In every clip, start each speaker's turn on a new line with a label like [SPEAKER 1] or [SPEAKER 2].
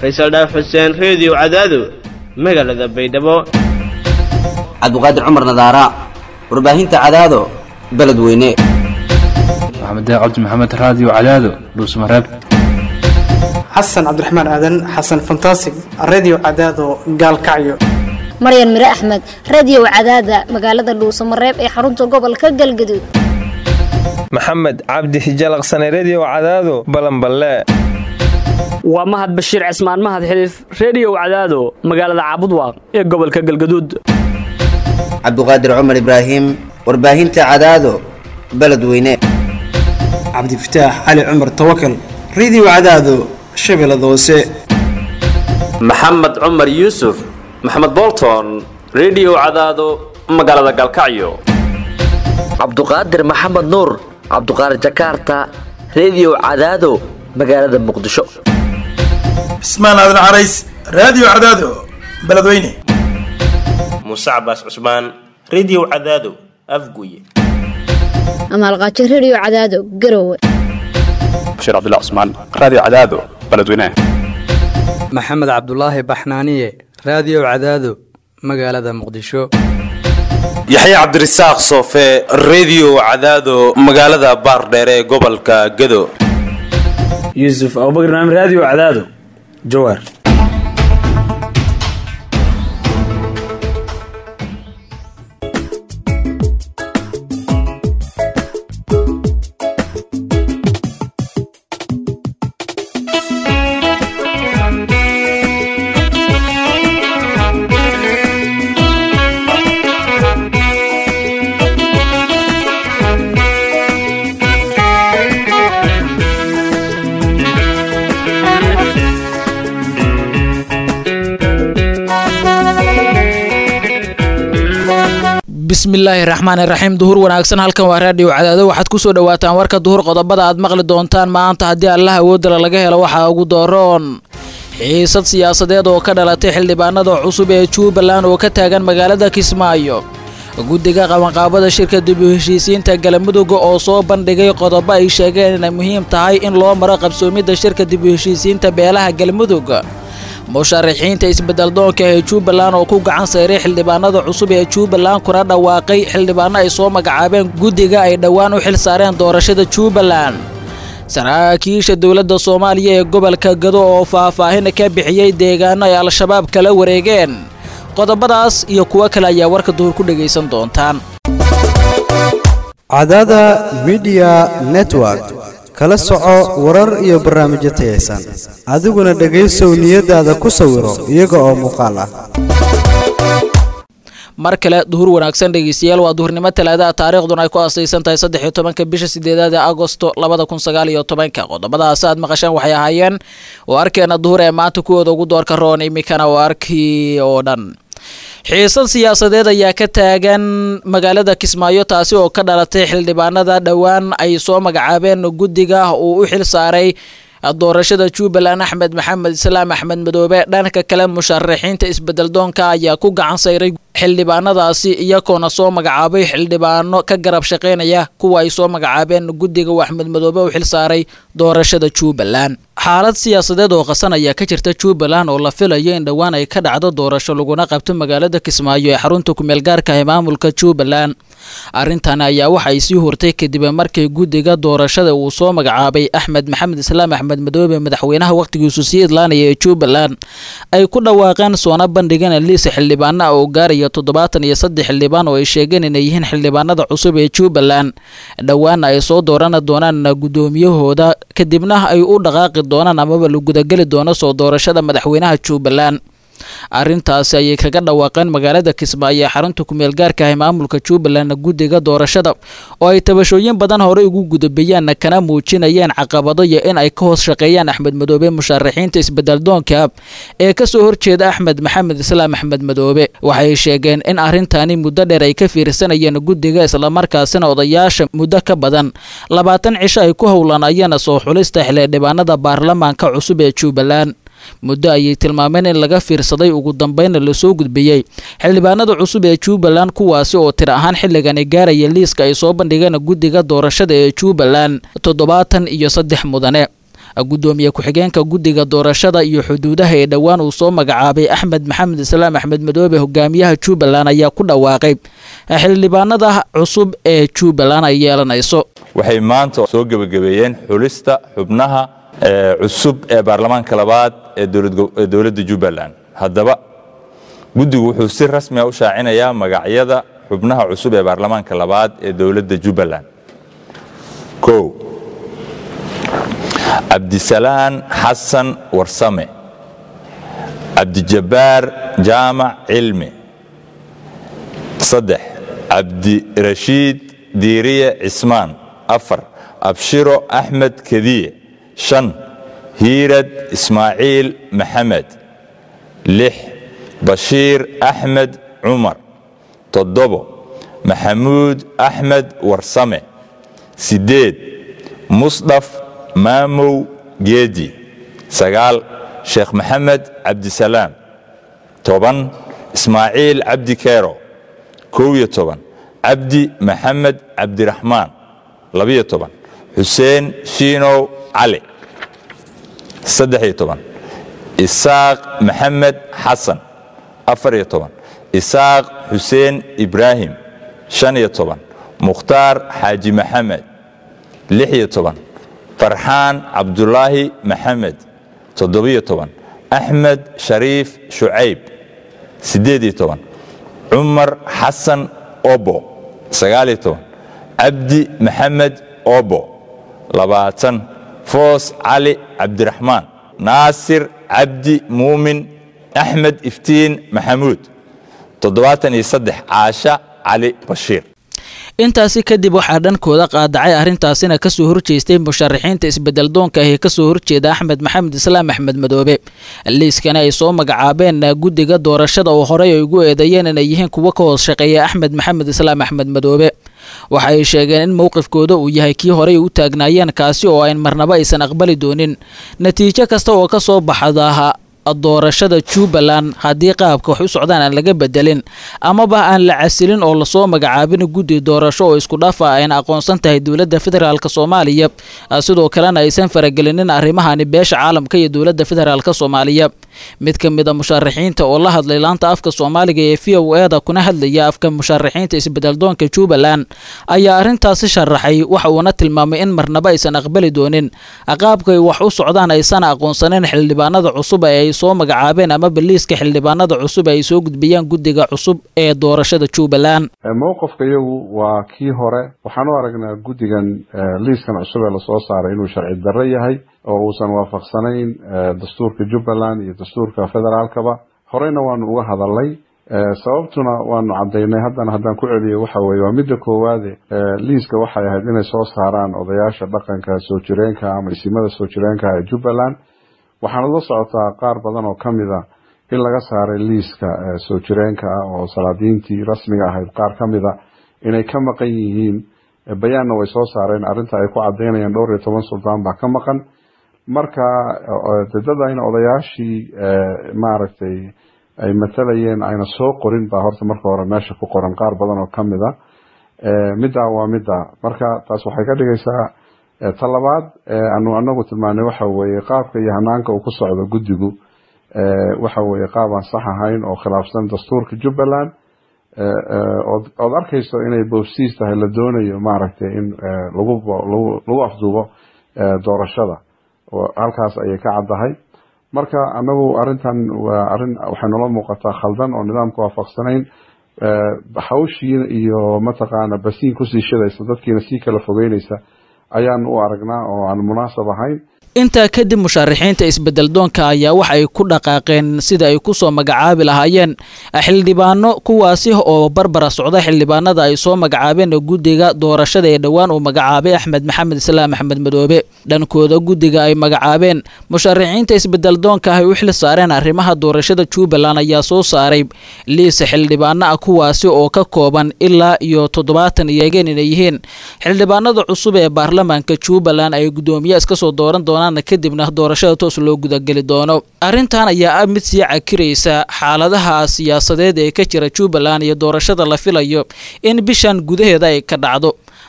[SPEAKER 1] faysal dhaaf xuseen reediyo cadaado magaalada baydhabo
[SPEAKER 2] cabdiqaadir cumar nadaara warbaahinta cadaado beledweyne
[SPEAKER 3] maxamed cabdi maxamed raadiyo cadaado dhuusmareeb
[SPEAKER 4] xasan cabdiraxmaan aadan xasan fantasig redio cadaado gaalkacyo
[SPEAKER 5] maryan mire axmed radio cadaada magaalada dhuusamareeb ee xarunta gobolka galgaduud
[SPEAKER 6] maxamed cabdi hijalaqsane redio cadaado balanballe
[SPEAKER 7] waa mahad bashiir cismaan mahad xiliif reediyow cadaado magaalada caabudwaaq ee gobolka galgaduud
[SPEAKER 2] cabdiqaadir cumar ibraahim warbaahinta cadaado beledweyne
[SPEAKER 4] cabdifataax cali cumar tawakal redio cadaado shabeellada hoose
[SPEAKER 8] maxamed cumar yuusuf maxamed bolton redio cadaado magaalada galkacyo
[SPEAKER 9] cabduqaadir maxamed nuur cabduqaadir jakaarta redio cadaado magaalada muqdisho
[SPEAKER 10] cismaan aadan carays raadiyo cadaado beledweyne
[SPEAKER 11] muuse cabaas cusmaan redio cadaado afguye
[SPEAKER 5] amaalqaajo redio cadaado garowe
[SPEAKER 12] bashiir cabdilla cusmaan raadiyo cadaado beledweyne
[SPEAKER 13] maxamed cabdulaahi baxnaaniye raadiyo cadaado magaalada muqdisho
[SPEAKER 14] yaxya cabdirasaaq soofe redio cadaado magaalada baardheere ee gobolka gado
[SPEAKER 15] yuusuf abubakr naam raadiyo cadaado jawaar
[SPEAKER 16] bismillaahi raxmaan iraxiim duhur wanaagsan halkan waa raadhiyo cadaado waxaad kusoo dhawaataan warka duhur qodobada aad maqli doontaan maanta haddii allah awoodala laga helo waxaa ugu dooroon xiisad siyaasadeed oo ka dhalatay xildhibaanada cusub ee jubbaland oo ka taagan magaalada kismaayo guddiga qabanqaabada shirka dib u heshiisiinta galamudugga oo soo bandhigay qodobo ay sheegeen inay muhiim tahay in loo maro qabsoomidda shirka dib u heshiisiinta beelaha galmudug musharaxiinta isbeddeldoonka ee jubbaland oo ku gacan sayray xildhibaanada cusub ee jubbaland kuna dhawaaqay xildhibaano ay soo magacaabeen guddiga ay dhowaan u xil saareen doorashada jubbaland saraakiisha dowladda soomaaliya ee gobolka gado oo faahfaahin ka bixiyey deegaano ay al-shabaab kala wareegeen qodobadaas iyo kuwo kale ayaa warka duhur ku dhegaysan doontaan
[SPEAKER 17] cadaada midiya network kala soco warar iyo barnaamijyo tayaysan adiguna dhegaysow niyadaada ku sawiro iyaga oo muuqaal ah
[SPEAKER 16] mar kale duhur wanaagsan dhegeystayaal waa duhurnimo talaadaha taariikhduna ay ku asaysan tahay saddex iyo tobanka bisha sideedaad ee agosto labada kun sagaal iyo tobanka qodobadaas aad maqasheen waxay ahaayeen oo arkeena duhur ee maanta kuwooda ugu doorka roon imikana waa arkii oo dhan xiisad siyaasadeed ayaa ka taagan magaalada kismaayo taasi oo ka dhalatay xildhibaanada dhowaan ay soo magacaabeen guddiga uu u xil saaray doorashada jubbaland axmed maxamed islaam axmed madoobe dhanka kale musharaxiinta isbeddeldoonka ayaa ku gacan sayray xildhibaanadaasi iyagoona soo magacaabay xildhibaano ka garab shaqaynaya kuwa ay soo magacaabeen guddiga uu axmed madoobe u xil saaray doorashada jubbaland xaalad siyaasadeed oo qasan ayaa ka jirta jubbaland oo la filayo in dhowaan ay ka dhacdo doorasho laguna qabto magaalada kismaayo ee xarunta kumeel gaarka ee maamulka jubbaland arrintan ayaa waxa ay sii hortay kadib markii guddiga doorashada uu soo magacaabay axmed maxamed islaam axmed madoobe madaxweynaha wakhtigiisu sii idlaanaya ee jubbaland ay ku dhawaaqeen soona bandhigeen liis xildhibaana oo gaaraya toddobaatan iyo saddex xildhibaan oo ay sheegeen inay yihiin xildhibaanada cusub ee jubbaland dhowaana ay soo dooran doonaan guddoomiyahooda kadibna ay u dhaqaaqi doonaan amaba la gudageli doono soo doorashada madaxweynaha jubbaland arrintaasi ayay kaga dhawaaqeen magaalada kismaayo ee xarunta kumeel gaarka ah maamulka jubbaland guddiga doorashada oo ay tabashooyin badan horey ugu gudabeeyaan kana muujinayeen caqabado iyo in ay ka hoos shaqeeyaan axmed madoobe musharaxiinta isbeddeldoonka ee kasoo horjeeda axmed maxamed islaam axmed madoobe waxay sheegeen in arrintani muddo dheer ay ka fiirsanayeen guddiga islamarkaasina odayaasha muddo ka badan labaatan cisho ay ku howlanayeen soo xulista xildhibaanada baarlamaanka cusub ee jubbaland muddo ayay tilmaameen in laga fiirsaday ugu dambeynna lasoo gudbiyey xildhibaanada cusub ee jubbaland kuwaasi oo tir ahaan xilligani gaaraya liiska ay soo bandhigeen guddiga doorashada ee jubbaland toddobaatan iyo saddex mudane gudoomiye ku-xigeenka guddiga doorashada iyo xuduudaha ee dhowaan uu soo magacaabay axmed maxamed islaam axmed madoobe hogaamiyaha jubbaland ayaa ku dhawaaqay xildhibaanada cusub ee jubbaland ay yeelanayso
[SPEAKER 18] waxay maanta soo gebagabeeyeen xulista xubnaha cusub ee baarlamaanka labaad ee dowladda jubbaland haddaba guddigu wuxuu si rasmi a u shaacinayaa magacyada xubnaha cusub ee baarlamaanka labaad ee dowladda jubbaland o cabdisalaan xasan warsame cabdijabbaar jaamac cilmi saddex cabdirashiid diiriye cismaan afar abshiro axmed kediye shan hiirad ismaaciil maxamed lix bashiir axmed cumar toddobo maxamuud axmed warsame siddeed musdhaf maamow geedi sagaal sheekh maxamed cabdisalaam toban ismaaciil cabdi keero kow iyo toban cabdi maxamed cabdiraxmaan labiyo toban xuseen shiinow cali saddex iyo toban isaaq maxamed xasan afar iyo toban isaaq xuseen ibraahim shan iyo toban mukhtaar xaaji maxamed lix iyo toban farxaan cabdulaahi maxamed toddobiyo toban axmed shariif shucayb siddeed iyo toban cumar xasan obo sagaaliyo toban cabdi maxamed obo labaatan foos cali cabdiraxmaan naasir cabdi muumin axmed iftiin maxamuud toddobaatan iyo saddex caasha cali bashiir
[SPEAKER 16] intaasi kadib waxaa dhankooda qaadacay arrintaasina kasoo horjeestay musharaxiinta isbedeldoonka ah ee kasoo horjeeda axmed maxamed islaam axmed madoobe liiskana ay soo magacaabeen guddiga doorashada oo horey ay ugu eedeeyeen inay yihiin kuwo ka hoos shaqeeya axmed maxamed islaam axmed madoobe waxa ay sheegeen in mowqifkooda uu yahay kii horey u taagnaayeen kaasi oo ayn marnaba aysan aqbali doonin natiijo kasta oo ka soo baxda doorashada jubbaland haddii qaabka wax u socdaan aan laga bedelin amaba aan la casilin oo lasoo magacaabin guddi doorasho oo isku dhafa ayna aqoonsan tahay dowladda federaalk soomaaliya sidoo kalena aysan faragelinin arrimahani beesha caalamka iyo dowladda federaalk soomaaliya mid ka mid a musharaxiinta oo la hadlay laanta afka soomaaliga ee v o eda kuna hadlaya afka musharaxiinta isbedeldoonka jubbaland ayaa arrintaasi sharaxay waxa uuna tilmaamay in marnaba aysan aqbali doonin qaabkay wax u socdaan aysan aqoonsanin xildhibaanada cusub ee ay soo magacaabeen ama baliiska xildhibaanada cusub ay soo gudbiyaan guddiga cusub ee doorashada jubbaland
[SPEAKER 19] mowqifka iyagu waa kii hore waxaan u aragnaa guddigan liiskan cusub ee lasoo saaray inuu sharci darro yahay oo uusan waafaqsanayn dastuurka jubbaland iyo dastuurka federaalkaba horeyna waanu uga hadalnay sababtuna waanu cadaynay haddana haddaan ku celiyo waxa weye waa midda koowaade liiska waxay ahayd inay soo saaraan odayaasha dhaqanka soo jireenka ama isimada soo jireenka ee jubbaland waxaana la socotaa qaar badan oo ka mid a in laga saaray liiska soo jireenka ah oo salaadiintii rasmiga ahayd qaar ka mid a inay ka maqan yihiin bayaanna way soo saareen arrinta ay ku cadaynayaan dhowr iyo toban suldaan baa ka maqan marka dadadayna odayaashii maaragtay ay matalayeen ayna soo qorin baa horta marka hore meesha ku qoran qaar badan oo ka mid a middaa waa midda marka taas waxay ka dhigaysaa talabaad anu anagu tilmaanay waxa weeye qaabka iyo hanaanka uu ku socdo guddigu waxa weeye qaab aan sax ahayn oo khilaafsan dastuurka jubbaland ood arkayso inay boofsiis tahay la doonayo maaragtay in lagu lagu afduubo doorashada halkaas ayay ka caddahay marka anagu arintan waa arin waxay noola muuqataa khaldan oo nidaamka waafaqsanayn hawshiina iyo mataqaana basiin kusii shidaysa dadkiina sii kala fogeynaysa ayaan u aragnaa oo aan munaasab ahayn
[SPEAKER 16] intaa kadib musharaxiinta isbedeldoonka ayaa waxa ay ku dhaqaaqeen sida ay kusoo magacaabi lahaayeen xildhibaano kuwaasi oo barbara socda xildhibaanada ay soo magacaabeen guddiga doorashada ee dhowaan uu magacaabay axmed maxamed islaam axmed madoobe dhankooda guddiga ay magacaabeen musharaxiinta isbedeldoonka ay u xil saareen arrimaha doorashada jubbaland ayaa soo saaray liis xildhibaano ah kuwaasi oo ka kooban ilaa iyo toddobaatan iyageen inay yihiin xildhibaanada cusub ee baarlamaanka jubbaland ay guddoomiye iska soo dooran doonaan kadibna doorashada toos loo gudageli doono arrintan ayaa ah mid sii cakiraysa xaaladaha siyaasadeed ee ka jira jubbaland iyo doorashada la filayo in bishan gudaheeda ay ka dhacdo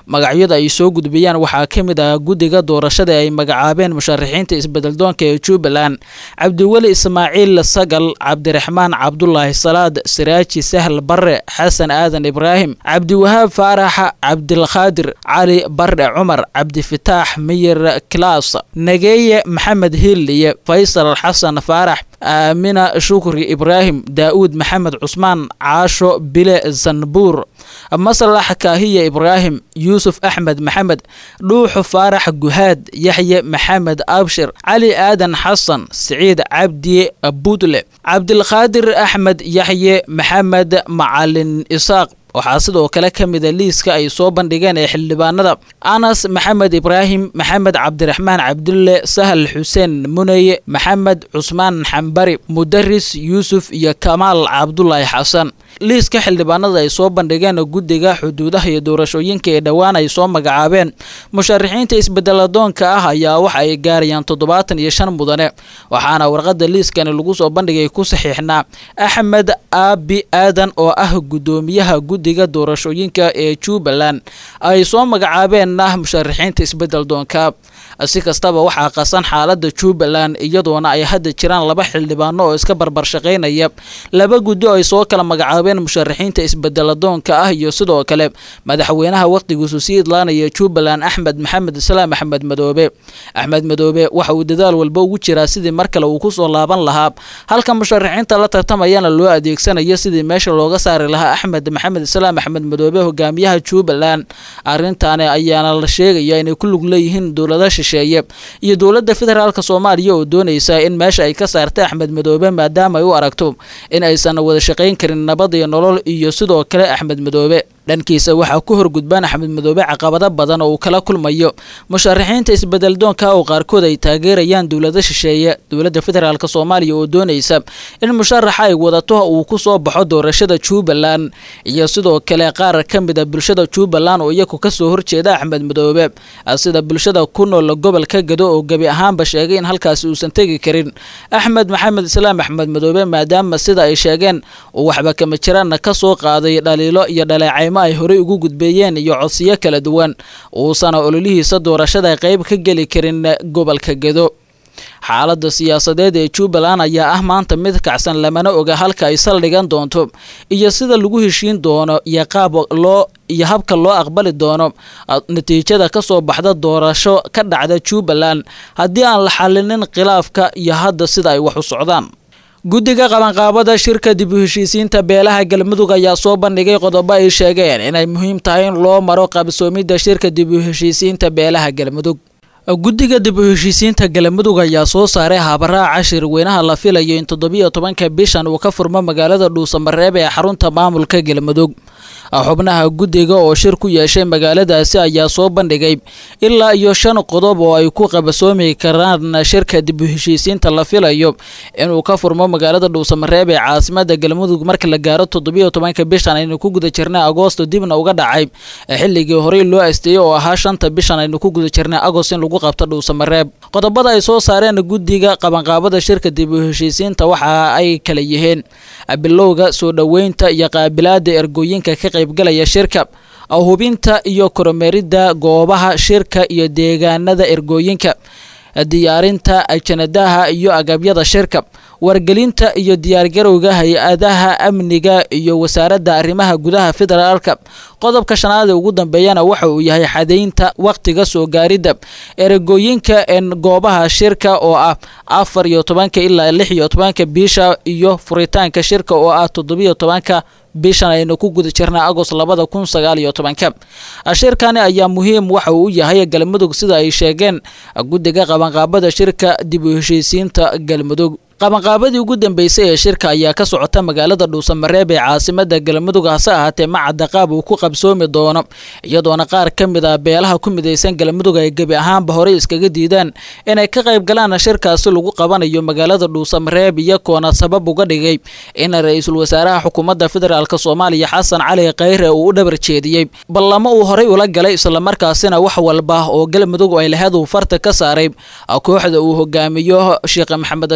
[SPEAKER 16] magacyada ay soo gudbiyaan waxaa ka mid ah guddiga doorashada ay magacaabeen musharaxiinta isbedeldoonka ee jubbaland cabdiweli ismaaciil sagal cabdiraxmaan cabdulaahi salaad siraaji sahl barre xasan aadan ibraahim cabdiwahaab faarax cabdilkhaadir cali barre cumar cabdifitaax miyir kilaas nageeye maxamed hilliye faysal xasan faarax aamina shukri ibraahim daa'uud maxamed cusmaan caasho bile zanbuur maslax kaahiya ibraahim yuusuf axmed maxamed dhuuxu faarax guhaad yaxye maxamed abshir cali aadan xasan siciid cabdi budle cabdilqaadir axmed yaxye maxamed macalin isaaq waxaa sidoo kale ka mida liiska ay soo bandhigeen ee xildhibaanada anas maxamed ibraahim maxamed cabdiraxmaan cabdulle sahal xuseen muneye maxamed cusmaan xambari mudaris yuusuf iyo kamaal cabdulaahi xasan liiska xildhibaanada ay soo bandhigeen guddiga xuduudaha iyo doorashooyinka ee dhowaan ay soo magacaabeen musharaxiinta isbedeladoonka ah ayaa waxa ay gaarayaan toddobaatan iyo shan mudane waxaana warqada liiskani lagu soo bandhigay ku saxiixnaa axmed aabi aadan oo ah guddoomiyaha guddiga doorashooyinka ee jubbaland ay soo magacaabeenna musharaxiinta isbedeldoonka si kastaba waxaa qasan xaalada jubbaland iyadoona ay hadda jiraan laba xildhibaano oo iska barbar shaqaynaya laba guddi ay soo kala magacaabeen musharaxiinta isbedeladoonka ah iyo sidoo kale madaxweynaha waqtigiisu sii idlaanaya jubbaland axmed maxamed islaam axmed madoobe axmed madoobe waxa uu dadaal walba ugu jiraa sidii mar kale uu kusoo laaban lahaa halka musharaxiinta la tartamayana loo adeegsanayo sidii meesha looga saari lahaa axmed maxamed islaam axmed madoobe hogaamiyaha jubbaland arrintaani ayaana la sheegaya inay ku lug leeyihiin dowlada shisheeye iyo dowladda federaalk soomaaliya oo doonaysa in meesha ay ka saarta axmed madoobe maadaama ay u aragto in aysan wada shaqayn karin nabad iyo nolol iyo sidoo kale axmed madoobe dhankiisa waxaa ku horgudbaan axmed madoobe caqabado badan oo uu kala kulmayo musharaxiinta isbedeldoonka oo qaarkood ay taageerayaan dowlada shisheeye dowladda federaalk soomaaliya oo doonaysa in musharaxa ay wadato uu ku soo baxo doorashada jubbaland iyo sidoo kale qaar ka mid a bulshada jubbaland oo iyagu kasoo horjeeda axmed madoobe sida bulshada ku nool gobolka gado oo gebi ahaanba sheegay in halkaasi uusan tegi karin axmed maxamed islaam axmed madoobe maadaama sida ay sheegeen uu waxba kama jiraanna kasoo qaaday dhaliilo iyo dhaleecaymo ay horey ugu gudbeeyeen iyo codsiyo kala duwan uusana ololihiisa doorashada qayb ka geli karin gobolka gado xaaladda siyaasadeed ee jubbaland ayaa ah maanta mid kacsan lamana oga halka ay saldhigan doonto iyo sida lagu heshiin doono iyo qaab loo iyo habka loo aqbali doono natiijada kasoo baxda doorasho ka dhacda jubbaland haddii aan la xalinin khilaafka iyo hadda sida ay wax u socdaan guddiga qabanqaabada shirka dib u heshiisiinta beelaha galmudug ayaa soo bandhigay qodobo ay sheegeen inay muhiim tahay in loo maro qabsoomidda shirka dib u heshiisiinta beelaha galmudug guddiga dib u heshiisiinta galmudug ayaa soo saaray habaraaca shirweynaha la filayo in toddobiyo tobanka bishan uu ka furmo magaalada dhuusamareeb ee xarunta maamulka galmudug xubnaha guddiga oo shir ku yeeshay magaaladaasi ayaa soo bandhigay ilaa iyo shan qodob oo ay ku qabasoomi karaan shirka dib u heshiisiinta la filayo inuu ka furmo magaalada dhuusamareeb ee caasimada galmudug marka la gaaro toddobiyo tobanka bishan aynu ku guda jirnay agoosto dibna uga dhacay xilligii horey loo asteeyey oo ahaa shanta bishan aynu ku guda jirnay agost in lagu qabto dhuusamareeb qodobada ay soo saareen guddiga qabanqaabada shirka dib u heshiisiinta waxa ay kala yihiin bilowga soo dhoweynta iyo qaabilaada ergooyinka ka qaybgalaya shirka hubinta iyo kormeeridda goobaha shirka iyo deegaanada ergooyinka diyaarinta ajanadaha iyo agabyada shirka wargelinta iyo diyaargarowga hay-adaha amniga iyo wasaaradda arrimaha gudaha federaalka qodobka shanaad ee ugu dambeeyana waxa uu yahay xadaynta wakhtiga soo gaaridda eragooyinka en goobaha shirka oo ah afar iyo tobanka ilaa lix iyo tobanka bisha iyo furitaanka shirka oo ah toddobiyo tobanka bishan aynu ku guda jirnay agost labada kun sagaal iyo tobanka shirkani ayaa muhiim waxa uu u yahay galmudug sida ay sheegeen guddiga qabanqaabada shirka dib u heshiisiinta galmudug qabanqaabadii ugu dambeysay ee shirka ayaa ka socota magaalada dhuusamareeb ee caasimada galmudug hase ahaatee macadda qaab uu ku qabsoomi doono iyadoona qaar ka mid ah beelaha ku midaysan galmudug ay gebi ahaanba horey iskaga diidaan inay ka qayb galaan shirkaasi lagu qabanayo magaalada dhuusamareeb iyagoona sabab uga dhigay in ra-iisul wasaaraha xukuumadda federaalk soomaaliya xasan cali khayre uu u dhabar jeediyey ballamo uu horey ula galay islamarkaasina wax walba oo galmudug ay laheed uu farta ka saaray kooxda uu hogaamiyo sheekh maxamed shaakir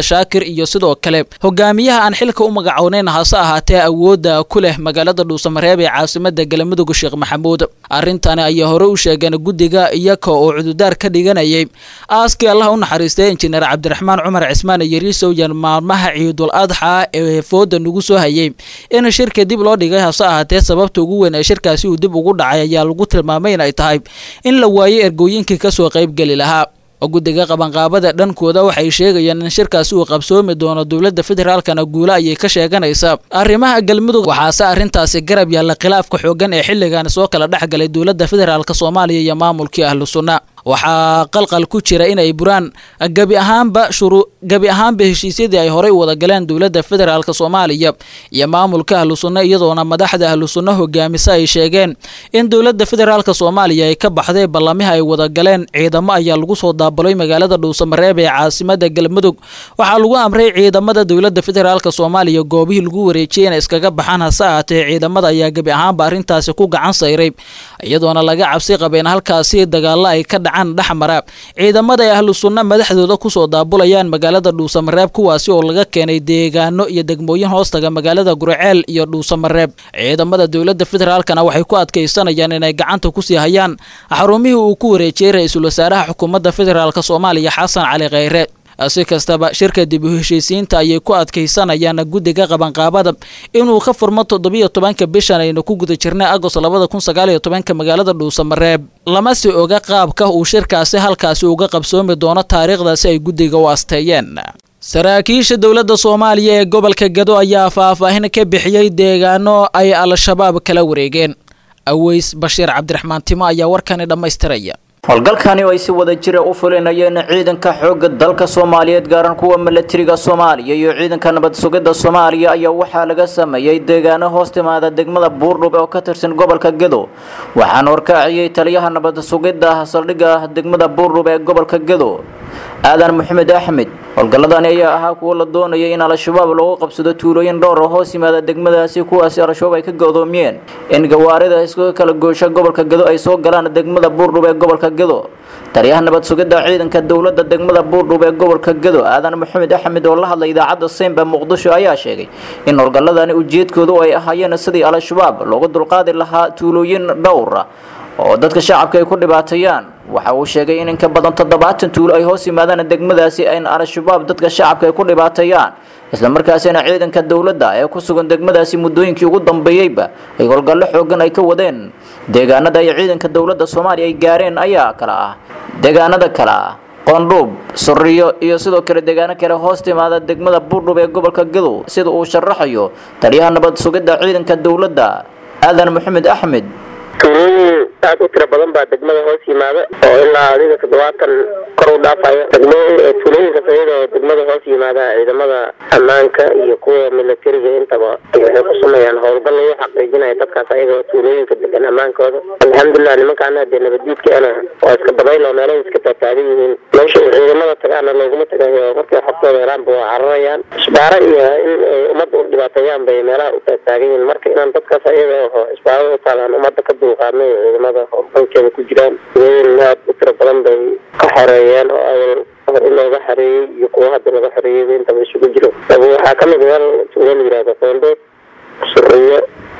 [SPEAKER 16] iyo sidoo kale hogaamiyaha aan xilka u magacooneyn hase ahaatee awoodda ku leh magaalada dhuusamareeb ee caasimada galmudug sheekh maxamuud arrintani ayaa hore u sheegeen guddiga iyaka oo cududaar ka dhiganayay aaskii allah u naxariistay injineer cabdiraxmaan cumar cismaan yariisow yan maalmaha ciidul adxa ee fooda nagu soo hayay in shirka dib loo dhigay hase ahaatee sababta ugu weyn ee shirkaasi uu dib ugu dhacay ayaa lagu tilmaamay in ay tahay in la waayay ergooyinkii kasoo qaybgeli lahaa guddiga qabanqaabada dhankooda waxay sheegayaan in shirkaasi uu qabsoomi doono dowladda federaalkana guule ayay ka sheeganaysaa arrimaha galmudug waxaase arrintaasi garab yaalla khilaafka xoogan ee xilligan soo kala dhex galay dowladda federaalk soomaaliya iyo maamulkii ahlu sunna waxaa qalqal ku jira inay buraan gebi ahaanba shuru gebi ahaanba heshiisyadii ay horey wada galeen dowladda federaalk soomaaliya iyo maamulka ahlu sunna iyadoona madaxda ahlu sunna hogaamisa ay sheegeen in dowladda federaalk soomaaliya ay ka baxday ballamihi ay wada galeen ciidamo ayaa lagu soo daabalay magaalada dhuusamareeb ee caasimada galmudug waxaa lagu amray ciidamada dowladda federaalk soomaaliya goobihii lagu wareejiyay inay iskaga baxaan hase ahaatee ciidamada ayaa gebi ahaanba arrintaasi ku gacan sayray iyadoona laga cabsi qabeen halkaasi dagaalo ay ka dhexmara ciidamada ay ahlu sunna madaxdooda kusoo daabulayaan magaalada dhuusamareeb kuwaasi oo laga keenay deegaano iyo degmooyin hoostaga magaalada gurceel iyo dhuusamareeb ciidamada dowladda federaalkana waxay ku adkaysanayaan inay gacanta kusii hayaan xarumihii uu ku wareejiyey ra-iisul wasaaraha xukuumadda federaalk soomaaliya xasan cali kheyre si kastaba shirka dib u heshiisiinta ayay ku adkaysanayaan guddiga qabanqaabada inuu ka furmo toddobiyo tobanka bishan aynu ku guda jirnay agost labada kun sagaaliyo tobanka magaalada dhuusamareeb lama si oga qaabka uu shirkaasi halkaasi uga qabsoomi doono taariikhdaasi ay guddiga u asteeyeen saraakiisha dowladda soomaaliya ee gobolka gado ayaa faahfaahin ka bixiyey deegaano ay al-shabaab kala wareegeen aweys bashiir cabdiraxmaan timo ayaa warkani dhammaystiraya
[SPEAKER 20] howlgalkani oo ay si wada jira u fulinayeen ciidanka xoogga dalka soomaaliyeed gaaran kuwa milatariga soomaaliya iyo ciidanka nabad sugidda soomaaliya ayaa waxaa laga sameeyey deegaano hoos timaada degmada buurdhub oo ka tirsan gobolka gedo waxaana horkaaciyey taliyaha nabad sugidda saldhigga degmada buurdhub ee gobolka gedo aadan maxamed axmed howlgalladani ayaa ahaa kuwo la doonayay in al-shabaab lagu qabsado tuulooyin dhowr oo hoos yimaada degmadaasi kuwaasi al-shabaab ay ka godoomiyeen in gawaarida iskaga kala goosha gobolka gedo ay soo galaan degmada buurdhub ee gobolka gedo taliyaha nabad sugidda ciidanka dowladda degmada buurdhub ee gobolka gedo aadan maxamed axmed oo la hadlay idaacadda seymba muqdisho ayaa sheegay in howlgalladani ujeedkoodu ay ahaayeen sidii al-shabaab looga dulqaadi lahaa tuulooyin dhowra oo dadka shacabka ay ku dhibaateeyaan waxa uu sheegay in inka badan toddobaatan tuulo ay hoos yimaadaan degmadaasi in al-shabaab dadka shacabka ay ku dhibaateeyaan islamarkaasina ciidanka dowladda ee ku sugan degmadaasi muddooyinkii ugu dambeeyeyba ay howlgallo xoogan ay ka wadeen deegaanada ay ciidanka dowladda soomaaliya ay gaareen ayaa kala ah deegaanada kale ah qoondhuub suriyo iyo sidoo kale deegaano kale hoos timaada degmada buurdhub ee gobolka gadow sida uu sharaxayo taliyaha nabad sugidda ciidanka dowladda aadan maxamed axmed
[SPEAKER 21] tuulooyin aad u tiro badan baa degmada hoos yimaada oo ilaa adiga toddobaatan kor u dhaafayo tuulooyinkaas iyada oo degmada hoos yimaada ciidamada ammaanka iyo kuwa milatariga intaba waxay ku sameeyaan howlgal lagu xaqiijinaya dadkaas ayaga tuulooyinka degan ammaankooda alxamdulilah nimankaana dee nabaddiidkaana waa iska dabayl oo meelahay iska taataagan yihiin meesha ay ciidamada tagaana looguma tagayo markay xogtooda helaanba waa cararayaan isbaaro iyo in ay ummadda u dhibaateeyaan bay meelaha u taataagan yihiin marka inaan dadkaas ayaga oo isbaarada u taalaan ummadda ka duuqaadnay ciidamada howlgalkeeda ku jiraan tuulooyin aad u tiro badan bay ka xoreeyeen oo awal hor in looga xareeyey iyo kuwa hadda laga xoreeyey intaba isugu jiro waxaa ka mid meel tuulo la yihahdo qoondhood suriyo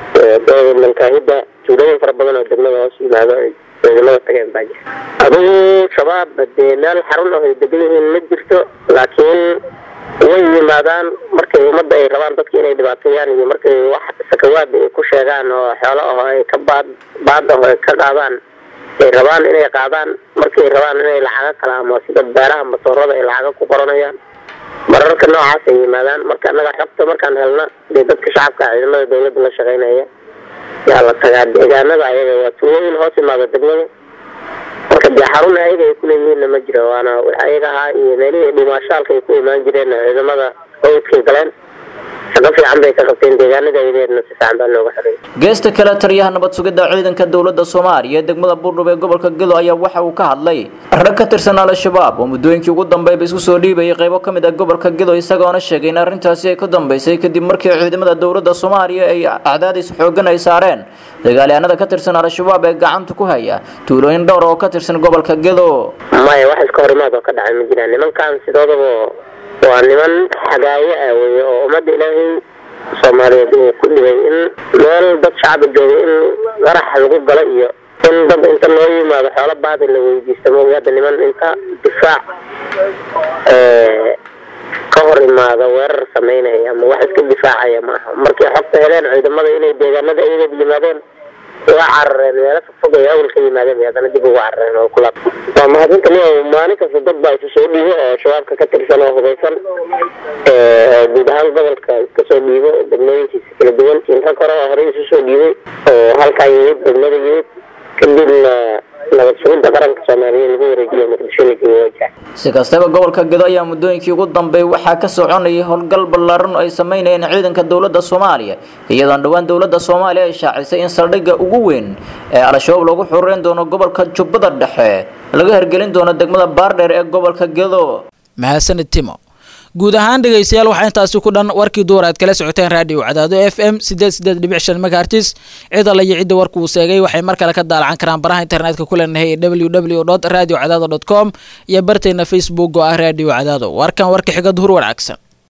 [SPEAKER 21] mankaahida tuulooyin fara badan oo degmada hoos yimaado ay ciidamada tageen baa jira adigu shabaab dee meel xarun ah ay degan yihiin ma jirto laakiin way yimaadaan markay ummadda ay rabaan dadka inay dhibaateeyaan iyo markay wax sakawaad ay ku sheegaan oo xoolo ah oo ay ka baad baad ah oo ay ka qaadaan ay rabaan inay qaadaan markay rabaan inay lacaga kala ama sida beeraha matoorada ay lacaga ku qoranayaan mararka noocaas ay yimaadaan marka annaga xogta markaan helna dee dadka shacabka ciidamada dowladda la shaqaynaya yaa la tagaa deegaanada ayaga waa tuulooyin hoos imaada degmada marka dee xarun ayaga ay kuleeyihiinna ma jiro waana wax ayaga ahaa iyo meelihii dhimaashaalka ay ku imaan jireen ciidamada howdkay galeen shaqo fiican bay ka qabteen deegaanada ayadeedna si fiican baa looga xareeyay
[SPEAKER 20] geesta kale taliyaha nabad sugidda ciidanka dowladda soomaaliya ee degmada buurdhub ee gobolka gedo ayaa waxa uu ka hadlay rag ka tirsan al-shabaab oo muddooyinkii ugu dambeeyba isku soo dhiibayay qaybo ka mid ah gobolka gedo isagoona sheegay in arrintaasi ay ka dambeysay kadib markii ciidamada dowladda soomaaliya ay cadaadis xoogan ay saareen dagaalyahanada ka tirsan al-shabaab ee gacanta ku haya tuulooyin dhowr oo ka tirsan gobolka gedo
[SPEAKER 21] maya wax iska hor imaad oo ka dhacay ma jiraan nimankan sidoodaba waa niman xagaayo ah weye oo ummadda ilaahay soomaaliyeed uu ku dhibay in meel dad shacbi jooga in qarax lagu galo iyo in dad inta loo yimaado xoolo baadi la weydiista mooga hadda niman inta difaac ka hor imaada weerar sameynaya ama wax iska difaacaya ma aha markay xogta heleen ciidamada inay deegaanada iyaga yimaadeen waa carareen meelo fogfog ay awal ka yimaadeen bay haddana dib ugu carareen oo kula waa mahadinta ni maalin kasta dad baa isu soo dhiibo oo shabaabka ka tirsan oo hubeysan oo guud ahaan gobolka iska soo dhiibo degmooyinkiisa kala duwan inta kore oo horey isu soo dhiibay oo halkaa yimid degmada yimid kadibna nabad sugidda qaranka soomaaliyeed lagu wareejiyo muqdisho la geeyo wajaha
[SPEAKER 20] si kastaba gobolka gedo ayaa muddooyinkii ugu dambeey waxaa ka soconayay howlgal ballaaran oo ay sameynayeen ciidanka dowladda soomaaliya iyadoon dhowaan dowladda soomaaliya ay shaacisay in saldhigga ugu weyn ee al-shabaab lagu xureyn doono gobolka jubbada dhexe laga hergelin doono degmada baardheer ee gobolka gedo
[SPEAKER 16] mahadsanid timo guud ahaan dhegaystayaal waxaa intaasi ku dhan warkii duur aad kala socoteen raadiyo cadaado f m sideed sideed dhibic shan megahertis cid alla iyo cidda warka uu seegay waxay mar kale ka daalacan karaan baraha internetka ku leenahay ee w w dot radio cadaado dot com iyo bartayna facebook oo ah raadiyo cadaado warkan warka xiga duhur wanaagsan